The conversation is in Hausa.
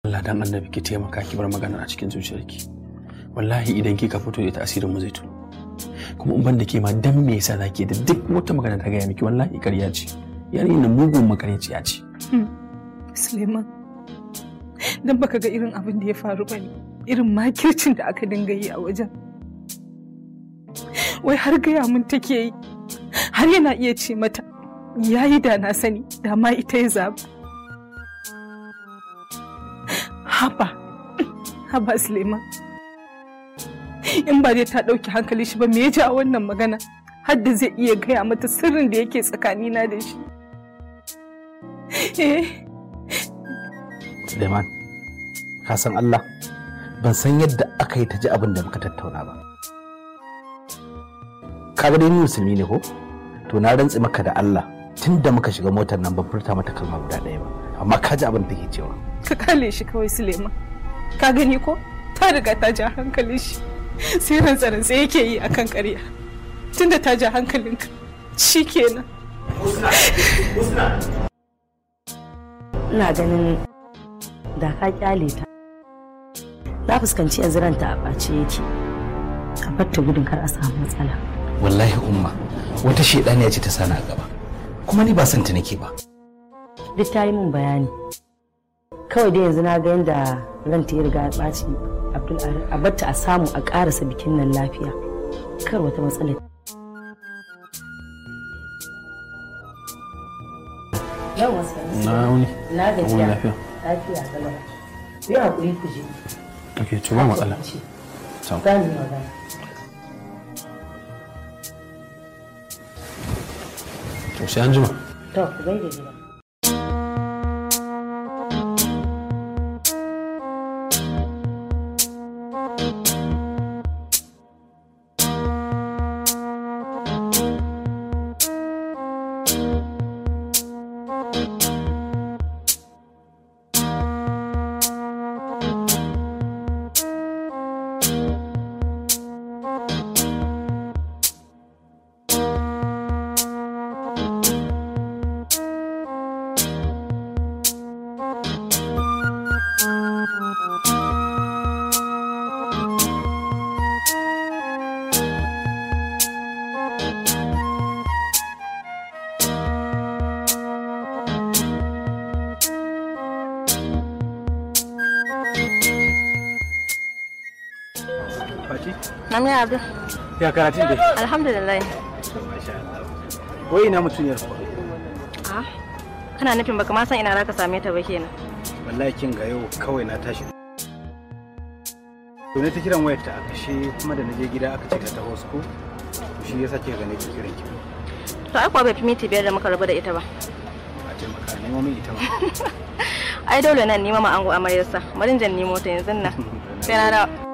Allah dan annabi ki taimaka ki bar magana a cikin zuciyarki wallahi idan kika fito ita asirin mu zai tuno kuma in banda ke ma dan me yasa zaki da duk wata magana ta gaya miki wallahi ƙarya ce yarinya nan mugun makaryaciya ce Suleiman dan baka ga irin abin da ya faru bane irin makircin da aka dinga yi a wajen wai har gaya mun take yi har yana iya ce mata yayi da na sani da ma ita ya zaba haba haba Suleiman in ba dai ta ɗauki hankali shi ba me ya ji a wannan magana har da zai iya gaya mata sirrin da yake tsakanina da shi eh Suleiman ka san Allah ban san yadda aka yi ta ji abin da muka tattauna ba ka ga dai ni musulmi ne ko to na rantsi maka da Allah tun da muka shiga motar nan ban furta mata kalma guda ɗaya ba amma ka ji abin da take cewa ka kale shi kawai Suleiman ka gani ko ta riga ta ja hankalin shi sai rantsa-rantsa yake yi akan ƙarya tunda ta ja hankalinka shi kenan ina ganin da ka kyale ta na fuskanci yanzu ranta a ɓace yake a batta gudun kar a samu matsala wallahi umma wata shaidaniya ce ta sani a gaba kuma ni ba son ta nake ba duk ta yi min bayani kawai dai yanzu na ga yadda ranta ya riga ya ɓaci abdul a batta a samu a ƙarasa bikin nan lafiya kar wata matsala yawan na wuni na gajiya lafiya lafiya kalau yi haƙuri ku je ok to ba matsala Sam. za mu yi magana to sai an jima to ku gaida gida Fati Na mai Abdul. ya karatun dai Alhamdulillah. wai ina mutuniyar kuwa Ah. Kana nufin baka ma san ina za ka same ta ba kenan. wallahi kin ga yau kawai na tashi to ne ta kiran wayar ta a kashe kuma da naje gida aka ce ta taho su ko to shi yasa kika ga ne ki kiran ki To ai kuwa bai fi minti biyar da muka rabu da ita ba. a taimaka nemo min ita ma Ai dole nan nima ma ango amaryarsa. Bari in jan nemo ta yanzu nan. Sai na dawo.